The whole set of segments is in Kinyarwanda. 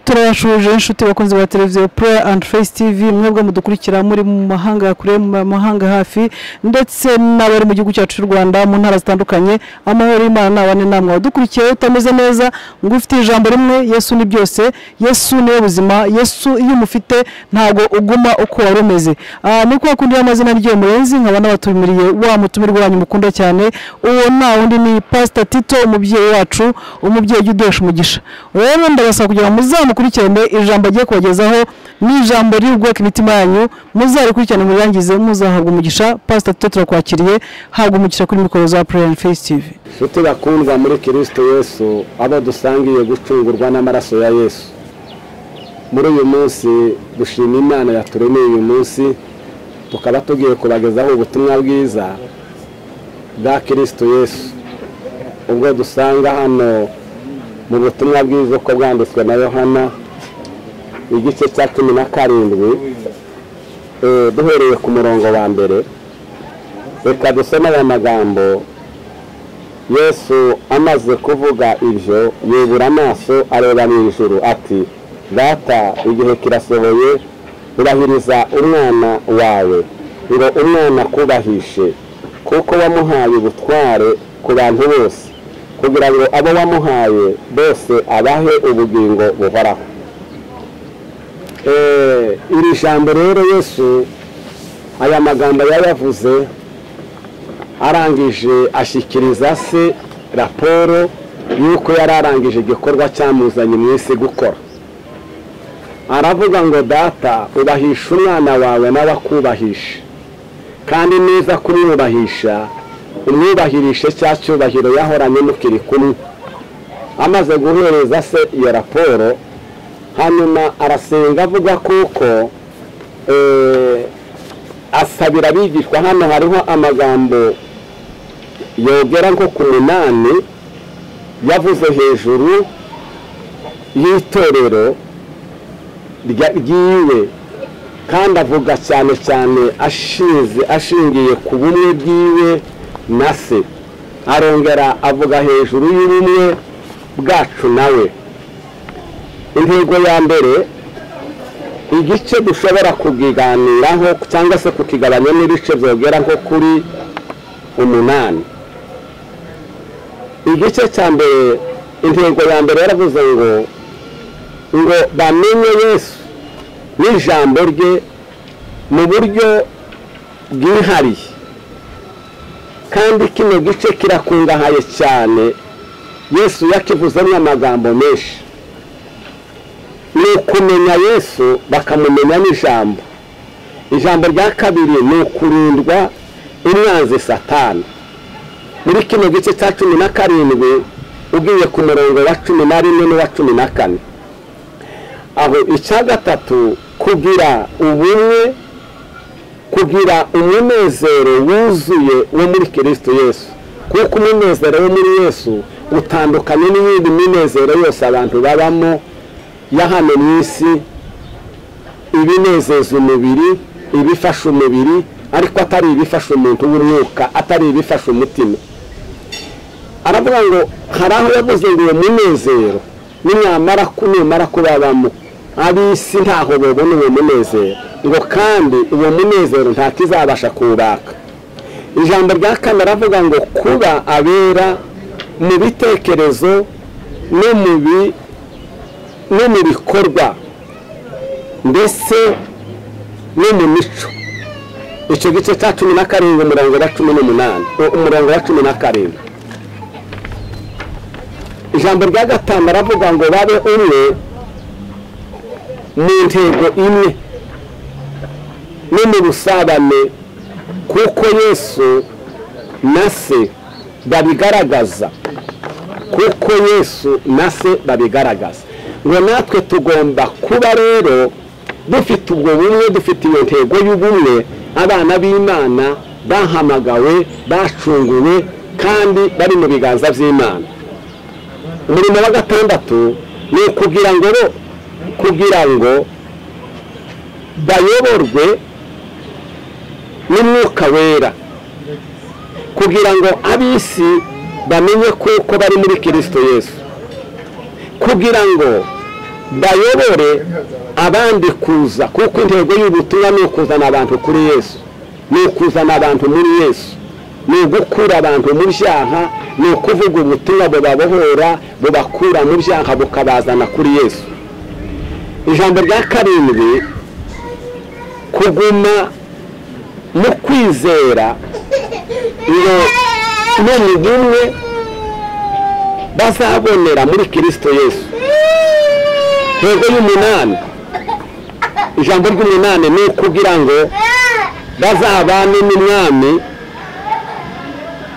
turabashuje inshuti bakunzi ba televiziyo pureya andi fesi tivi mwebwe mudukurikira muri mu mahanga kure mu mahanga hafi ndetse n'abari mu gihugu cyacu cy'u rwanda mu ntara zitandukanye amahoro y'imana abane namwe wadukurikiye utameze neza ngo ufite ijambo rimwe yesu ni byose yesu niwe buzima yesu iyo umufite ntabwo uguma uko wari umeze Ah, ni kuba kundi y'amazina ryo murenzi nkaba n'abatumiriye wa mutumirwa wanyu mukunda cyane uwo nta wundi ni pasita tito umubyeyi wacu umubyeyi ujya udesha umugisha rero ndabasaba kugira ngo muzamukurikirane ijambo agiye kubagezaho ni ijambo riri bwubaka imitima yanyu muzarikurikirane murirangize muzahabwa umugisha pasita tito turakwakiriye habwa umugisha kuri mikoro za pureya fesi tivi nshuti bakundwa muri kirisito yesu abo dusangiye gucungurwa n'amaraso ya yesu muri uyu munsi dushima imana yaturemeye uyu munsi tukaba tugiye kubagezaho ubutumwa bwiza bwa kirisito yesu ubwo dusanga hano mu butumwa bwiza uko bwanditswe na yohana igice cya cumi na karindwi eh, duhereye ku murongo wa mbere reka dusome aya magambo yesu amaze kuvuga ibyo yubura amaso areba mu ijuru ati data igihe kirasohoye urahiriza umwana wawe ngo umwana akubahishe kuko wamuhaye ubutware ku bantu bose kugira ngo abo wamuhaye bose abahe ubugingo buhoraho Eh, iri jambo rero yesu aya magambo yayavuze arangije ashyikiriza se raporo y'uko yari arangije igikorwa cyamuzanye mu isi gukora aravuga ngo data ubahisha umwana wawe nawe akubahisha kandi neza kumwubahisha umwubahirishe cya cyubahiro yahoranye mukiri kumwe amaze guhereza se iyo raporo hanyuma arasenga avuga kuko eh, asabira abigishwa hano hariho amagambo yogera nko ku munani yavuze hejuru y'itorero rya- ryiwe kandi avuga cyane cyane ashinze ashingiye ku bumwe bwiwe na se arongera avuga hejuru y'ubumwe bwacu nawe intego ya mbere igice dushobora kukiganiraho cyangwa se kukigabanya n'ibice byogera nko kuri umunani igice cya mbere intego ya mbere yaravuze ngo ngo bamenye yesu n'ijambo rye mu buryo bwihariye kandi kino gice kirakungahaye cyane yesu yakivuzemo amagambo menshi ni ukumenya yesu bakamumenya n'ijambo ijambo rya kabiri ni ukurindwa umwanzi satani muri kino gice cya cumi na karindwi ugiye ku murongo wa cumi na rimwe n'uwa cumi na kane aho icya gatatu kugira ubumwe kugira umunezero wuzuye wo muri kirisito yesu kuko umunezero wo muri yesu utandukanye n'iyindi minezero yose abantu babamo ya hano mu isi ibinezeza umubiri ibifasha umubiri ariko atari ibifasha umuntu w'umwuka atari ibifasha umutima aravuga ngo hari aho yavuze ngo uwo munezero nimwamara ku- numara kubabamo ab'isi ntaho babona uwo munezero ngo kandi uwo munezero nta kizabasha kuwubaka ijambo rya kane aravuga ngo kuba abera mu bitekerezo no mu bi no mu bikorwa ndetse no mu mico icyo gice cya cumi na karindwi umurongo wa cumi n'umunani u- umurongo wa cumi na karindwi ijambo rya gatanu aravuga ngo babe umwe mu ntego imwe no mu busabane kuko yesu na se babigaragaza kuko yesu na se babigaragaza ngo natwe tugomba kuba rero dufite ubwo bumwe dufite iyo ntego y'ubumwe abana b'imana bahamagawe bacunguwe kandi bari mu biganza by'imana umurimo wa gatandatu ni ukugira ngo bo- kugira ngo bayoborwe n'umwuka wera kugira ngo ab'isi bamenye kuko bari muri kirisito yesu kugira ngo bayobore abandi kuza kuko intego y'ubutumwa ni ukuzana abantu kuri yesu ni ukuzana abantu muri yesu ni ugukura abantu mu byaha ni ukuvuga ubutumwa bubabohora bubakura mu byaha bukabazana kuri yesu ijambo rya karindwi kuguma mu kwizera ngo n'umugumwe bazabonera muri kirisito yesu intego y'umunani ijambo ry'umunani ni ukugira ngo bazabane n'umwami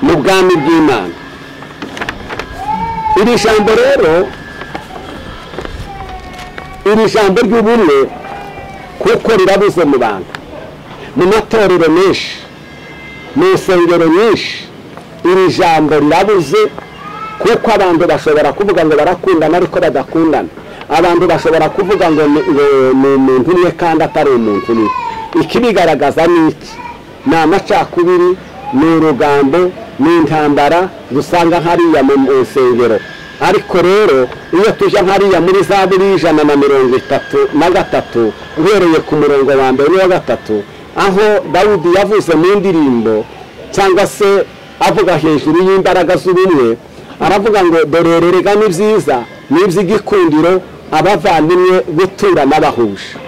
mu bwami bw'imana iri jambo rero iri jambo ry'ubumwe kuko rirabuze mu bantu mu matorero menshi mu nsengero nyinshi iri jambo rirabuze kuko abantu bashobora kuvuga ngo barakundana ariko badakundana abantu bashobora kuvuga ngo ni ngo ni umuntu umwe kandi atari umuntu umwe ikibigaragaza ni iki ni amacakubiri ni urugambo ni intambara dusanga hariya mu nsengero ariko rero iyo tujya hariya muri za buri ijana na mirongo itatu na gatatu uhereye ku murongo wa mbere n'uwa gatatu aho dawudi yavuze mu ndirimbo cyangwa se avuga hejuru y'imbaraga z'ubumwe aravuga ngo dorererega ni byiza ni iby'igikundiro abavandimwe guturana bahuje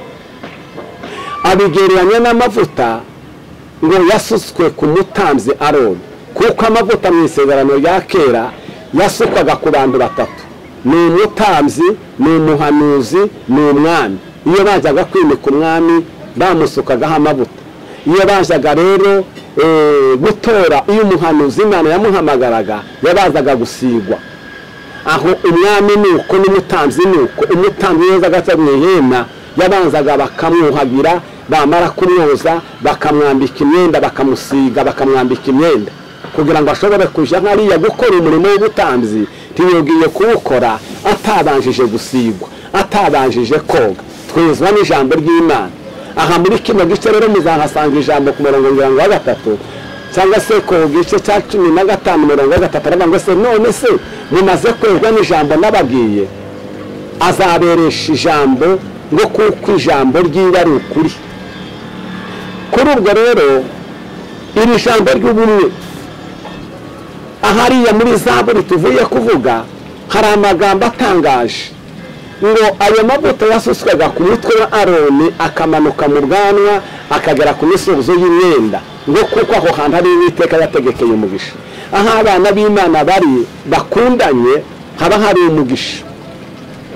abigereranya n'amavuta ngo yasutswe ku mutambyi aroni kuko amavuta mu isezerano rya kera yasukwaga ku bantu batatu ni umutambyi ni umuhanuzi ni umwami iyo bajyaga kwimika umwami bamusukagaho amavuta iyo bazaga rero gutora iyo umuhanuzi imana yamuhamagaraga yabazaga gusigwa aho umwami ni uko n'umutanzi ni uko umutanzi neza agaca mu ihema yabanzaga bakamwuhagira bamara kumwoza bakamwambika imyenda bakamusiga bakamwambika imyenda kugira ngo ashobore kujya hariya gukora umurimo w'ubutanzi ntiyongeye kuwukora atabanjije gusigwa atabanjije koga twezwa n'ijambo ry'imana aha muri kino gice rero muzahasanga ijambo ku murongo mirongo wa gatatu cyangwa se ku gice cya cumi na gatanu mirongo wa gatatu aravuga ngo se none se mumaze kwezwa n'ijambo n'abagiye azaberesha ijambo ngo kuko ijambo ry'iwe ari ukuri kuri ubwo rero iri jambo ry'ubumwe ahariya muri zaburi tuvuye kuvuga hari amagambo atangaje ngo ayo mavuta yasutswaga ku mutwe wa aroni akamanuka mu bwanwa akagera ku misubizo y'imyenda ngo kuko aho hantu hari uwiteka yategekeye umugisha aho abana b'imana bari bakundanye haba hari umugisha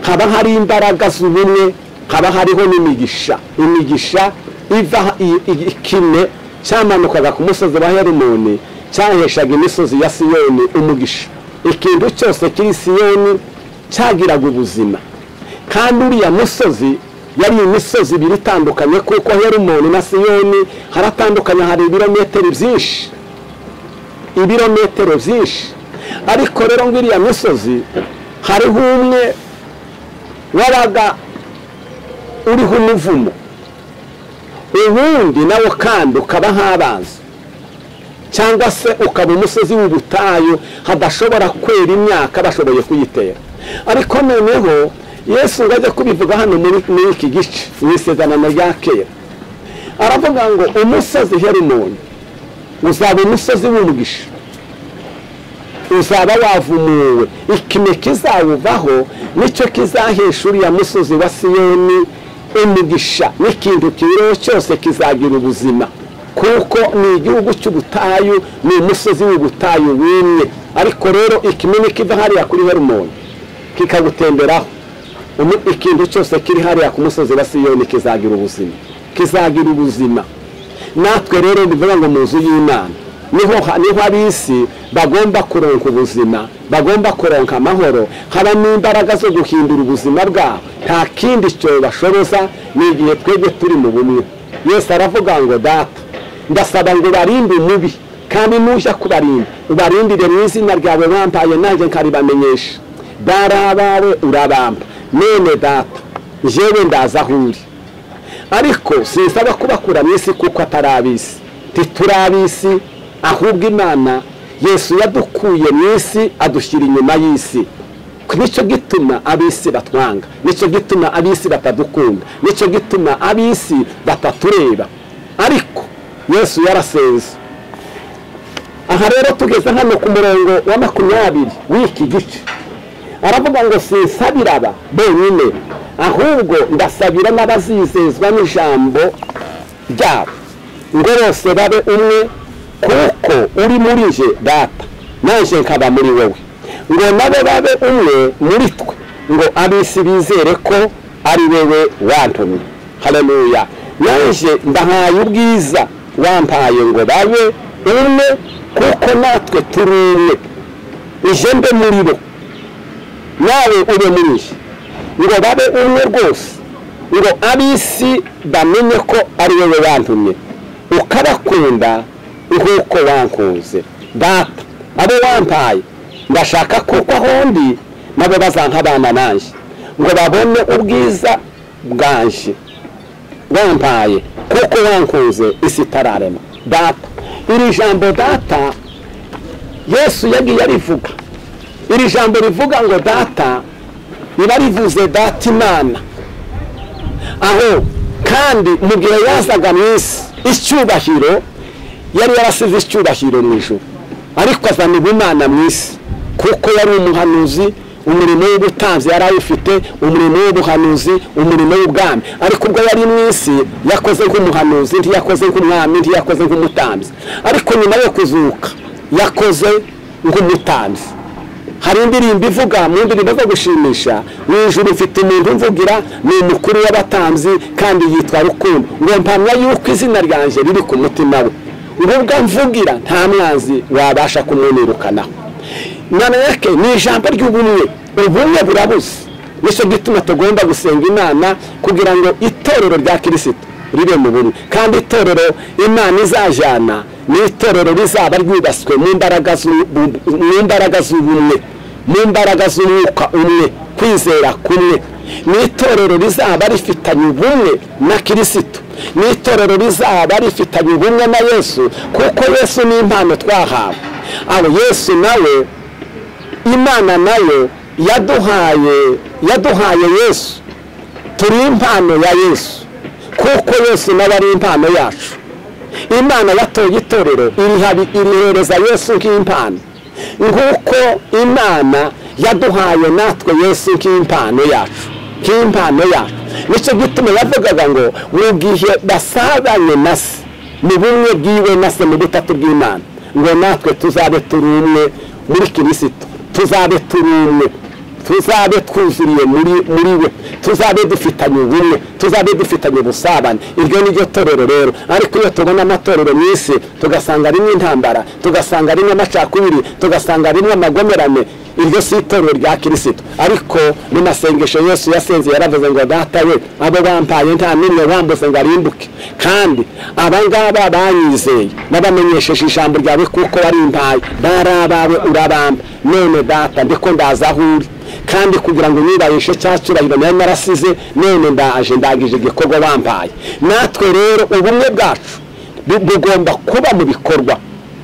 haba hari imbaraga z'ubumwe haba hariho n'imigisha imigisha iva ikime cyamanukaga ku musozi wa herimoni cyaheshaga imisozi ya siyoni umugisha ikintu cyose kiri siyoni cyagiraga ubuzima kandi uriya musozi yari imisozi ibiri itandukanye kuko hera umuntu na siyoni haratandukanye hari ibirometero byinshi ibirometero byinshi ariko rero ngo iriya misozi hariho umwe wabaga uriho umuvumo ubundi nawo kandi ukaba nk'abanzi cyangwa se ukaba umusozi w'ubutayu hadashobora kwera imyaka bashoboye kuyitera ariko noneho yesu ngo ajye kubivuga hano muri iki gice mu isezerano rya kera aravuga ngo umusozi herimoni uzaba umusozi w'umugisha uzaba wavumuwe ikime kizawuvaho nicyo kizahesha uriya musozi wa siyoni umugisha n'ikintu kibereho cyose kizagira ubuzima kuko ni igihugu cy'ubutayu ni umusozi w'ubutayu wimwe ariko rero ikime nikiva hariya kuri herimoni kikagutemberaho ikintu cyose kiri hariya ku musozi wa siyoni kizagira ubuzima kizagira ubuzima natwe rero bivuga ngo mu nzu y'imana niho niho ab'isi bagomba kuronka ubuzima bagomba kuronka amahoro haba n'imbaraga zo guhindura ubuzima bwabo nta kindi cyo bashoboza ni igihe twebwe turi mu bumwe yose aravuga ngo data ndasaba ngo barinde umubi kandi nujya kubarinda ubarindire mu izina ryawe bampaye nanjye nkaribamenyesha bari abawe urabamba none data njyewe ndaza aho uri ariko sinsaba kubakura mu isi kuko atari ab'isi ntituri ab'isi ahubwo imana yesu yadukuye mu isi adushyira inyuma y'isi nicyo gituma ab'isi batwanga nicyo gituma ab'isi batadukunda nicyo gituma ab'isi batatureba ariko yesu yarasenze aha rero tugeze hano ku murongo wa makumyabiri w'iki gice aravuga ngo sinsabira aba bonyine ahubwo ndasabira n'abazizezwa n'ijambo ryabo ngo bose babe umwe kuko uri muri nje data nanjye nkaba muri wowe ngo nabo babe umwe muri twe ngo ab'isi bizere ko ari wowe wantumye hareruya nanjye ndahaye ubwiza wampaye ngo babe umwe kuko natwe turi umwe ije mbe muri bo nawe ube muri nje ngo babe umwe rwose ngo ab'isi bamenye ko ari wowe wantumye ukabakunda nk'uko wankunze data abo wampaye ndashaka kuko ahondi nabo bazankabana nanjye ngo babone ubwiza bwanje wampaye kuko wankunze isi itararema data iri jambo data yesu yagiye arivuga iri jambo rivuga ngo data riba rivuze data imana aho kandi mu gihe yazaga mu isi icyubahiro yari yarasize icyubahiro mu ijoro ariko azana ubumana mu isi kuko yari umuhanuzi umurimo w'ubutanzi yari awufite umurimo w'ubuhanuzi umurimo w'ubwami ariko ubwo yari mu isi yakoze nk'umuhanuzi ntiyakoze nk'umwami ntiyakoze nk'umutanzi ariko nyuma yo kuzuka yakoze nk'umutanzi hari indirimbo ivuga mu ndirimbo zo gushimisha mu ijoro mfite umuntu mvugira ni umukuru w'abatanzi kandi yitwa rukundo ngo mpamya yuko izina ryanjye riri ku mutima we ubwo mvugira nta mwanzi wabasha kumwunirukanaho nanayake ni ijambo ry'ubumwe ubumwe burabuze nicyo gituma tugomba gusenga imana kugira ngo itorero rya kirisito ribe mu bumwe kandi itorero imana izajyana ni itorero rizaba ryubatswe mu mbaraga z'ubumwe mu mbaraga z'umwuka umwe kwizera kumwe ni itorero rizaba rifitanye ubumwe na kirisito ni itorero rizaba rifitanye ubumwe na yesu kuko yesu ni impano twahawe aho yesu nawe imana nayo yaduhaye yaduhaye yesu turi impano ya yesu kuko yesu nawe ari impano yacu imana yatoye itorero irihereza yesu nk'impano nk'uko imana yaduhaye natwe yesu nk'impano yacu nk'impano yacu nicyo gituma yavugaga ngo mu gihe basabanye na se mu bumwe bwiwe na se mu butatu bw'imana ngo natwe tuzabe turi umwe muri kirisito tuzabe turi umwe tuzabe twuzuriye muri we tuzabe dufitanye ubumwe tuzabe dufitanye ubusabane iryo ni ryo torero rero ariko iyo tubona amatorero mu isi tugasanga rimwe intambara tugasanga rimwe amacakubiri tugasanga rimwe amagomerane iryo si itorero rya kirisito ariko mu masengesho yesu yasenze yaravuze ngo data we abo bampaye nta n'imwe bambuze ngo arimbuke kandi abangaba banyizeye babamenyesheje ijambo ryawe kuko warimpaye bari abawe urabamba none data ndiko ndaza aho uri kandi kugira ngo nirayishe cya cyubahiro nayo narasize none ndaje ndangije igikorwa wampaye natwe rero ubumwe bwacu bugomba kuba mu bikorwa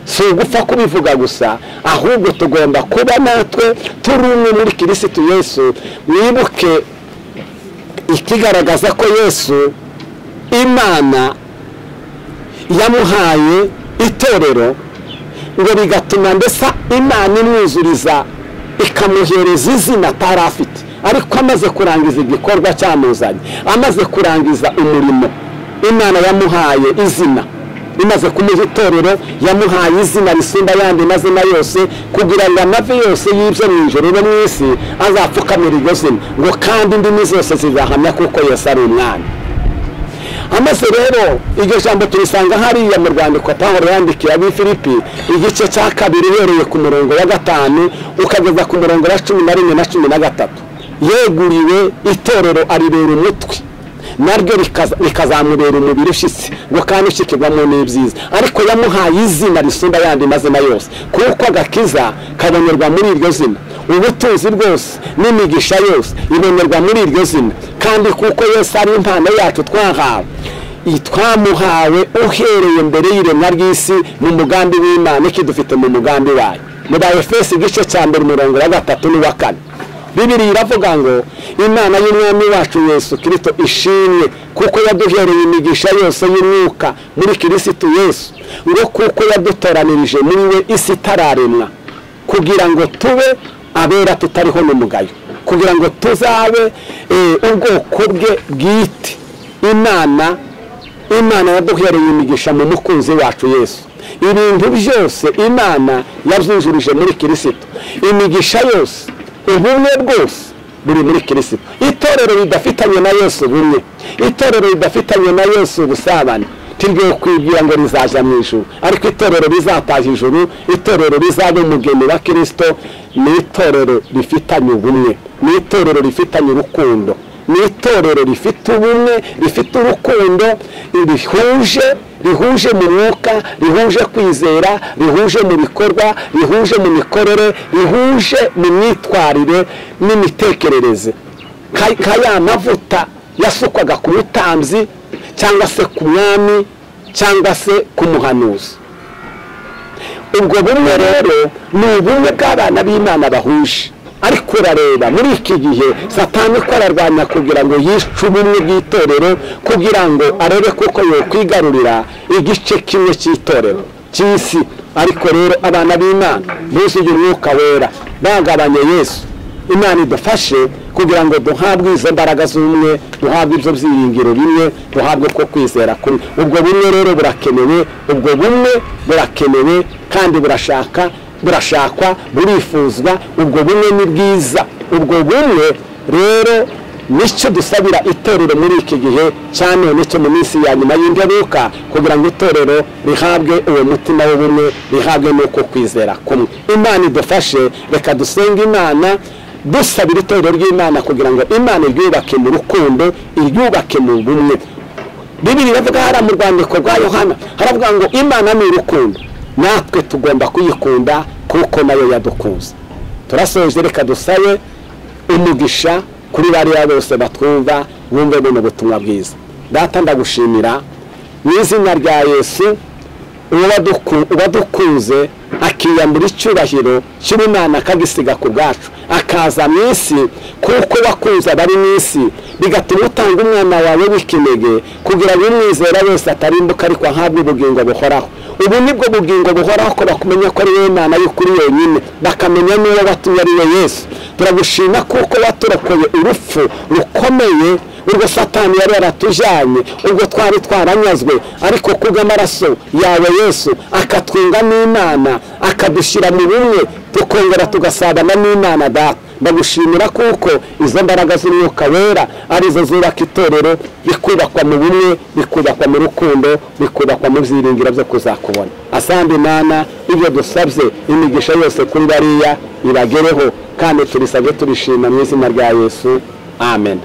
si ugupfa kubivuga gusa ahubwo tugomba kuba natwe turi umwe muri kirisitu yesu mwibuke ikigaragaza ko yesu imana yamuhaye itorero ngo bigatuma ndetse imana imwuzuriza ikamuhereza izina atari afite ariko amaze kurangiza igikorwa cyamuzanye amaze kurangiza umurimo imana yamuhaye izina imaze kumuha itorero yamuhaye izina risumba ayandi mazina yose kugira ngo amavi yose y'ibyo mu ijoro no mu isi azapfukamira iryo zina ngo kandi indimi zose zizahamya kuko yose ari umwana amaze rero iryo jambo turisanga hariya mu rwandiko pawuro yandikiye abi filipi igice cya kabiri uhereye ku murongo wa gatanu ukageza ku murongo wa cumi na rimwe na cumi na gatatu yeguriwe itorero arirera umutwe naryo rikazamubera umubiri ushyitse ngo kandi ushyikirwamo n'ibyiza ariko yamuhaye izina risumba ayandi mazina yose kuko agakiza kabonerwa muri iryo zina ubutunzi bwose n'imigisha yose ibonerwa muri iryo zina kandi kuko yose ari impano yacu twahawe twamuhawe uhereye mbere y'iremwa ry'isi mu mugambi w'imana ikidufite mu mugambi wayo muri efesi igice cya mbere umurongo wa gatatu n'uwa kane bibiri iravuga ngo imana y'umwami wacu yesu kirisito ishimwe kuko yaduhereye imigisha yose y'umwuka muri kirisito yesu ngo kuko yadutoranirije muri we isi itararemwa kugira ngo tube abera tutariho n'umugayo kugira ngo tuzabe eh, ubwoko bwe bwite imana imana yaduhereye imigisha mu mukunzi wacu yesu ibintu byose imana yabyinjirije muri kirisito imigisha yose ubumwe bwose buri muri kirisito itorero ridafitanye na yesu bumwe itorero ridafitanye na yesu ubusabane tiryo kwibwira ngo rizaza mu ijuru ariko itorero rizataza ijuru itorero rizaba umugeni wa kirisito ni itorero rifitanye ubumwe ni itorero rifitanye urukundo ni itorero rifite ubumwe rifite urukundo rihuje rihuje mu mwuka rihuje kwizera rihuje mu bikorwa rihuje mu mikorere rihuje mu myitwarire n'imitekerereze nka nka ya mavuta yasukwaga ku mutambyi cyangwa se ku mwami cyangwa se ku muhanuzi ubwo bumwe rero ni ubumwe bw'abana b'imana bahuje ariko urareba muri iki gihe satani uko ararwanya kugira ngo yice ubumwe bw'itorero kugira ngo arebe kuko yakwigarurira igice kimwe cy'itorero cy'isi ariko rero abana b'imana buzuye umwuka wera bagabanye yesu imana idufashe kugira ngo duhabwe izo mbaraga z'umwe duhabwe ibyo byiringiro bimwe duhabwe ko kwizera kumwe ubwo bumwe rero burakenewe ubwo bumwe burakenewe kandi burashaka burashakwa burifuzwa ubwo bumwe ni bwiza ubwo bumwe rero nicyo dusabira itorero muri iki gihe cyane nicyo mu minsi ya nyuma y'imperuka kugira ngo itorero rihabwe uwo mutima w'ubumwe rihabwe n'uko kwizera kumwe imana idufashe reka dusenga imana dusabira itorero ry'imana kugira ngo imana iryubake mu rukundo iryubake mu bumwe bibiri bavuga hariya mu rwandiko rwa yohana haravuga ngo imana ni urukundo natwe tugomba kuyikunda kuko nayo yadukunze turasoje reka dusabe umugisha kuri bariya bose batwumva bumve buno butumwa bwiza data ndagushimira mu izina rya yesu uwadukunze akiyambura icyubahiro cy'ubumana akagisiga ku bwacu akaza mu isi kuko wakunze abari mu isi bigatuma utanga umwana wawe w'ikinege kugira ngo umwizera wese atarimbuka ariko ahabwe ubugingo buhoraho ubu nibwo bugingo buhoraho ko bakumenya ko ari wowe mwana y'ukuri yonyine bakamenya n'uwo watumye ari we yesu turagushima kuko waturokoye urupfu rukomeye urwo satani yari yaratujyanye ubwo twari twaranyazwe ariko kubw'amaraso yawe yesu akatwunga n'imana akadushyira mu bumwe tukongera tugasabana n'imana data ndagushimira kuko izo mbaraga z'umwuka wera arizo zubaka itorero rikubakwa mu bumwe rikubakwa mu rukundo rikubakwa mu byiringiro byo kuzakubona asanga imana ibyo dusabye imigisha yose kuri bariya ibagereho kandi turisabe turishima mu izina rya yesu amen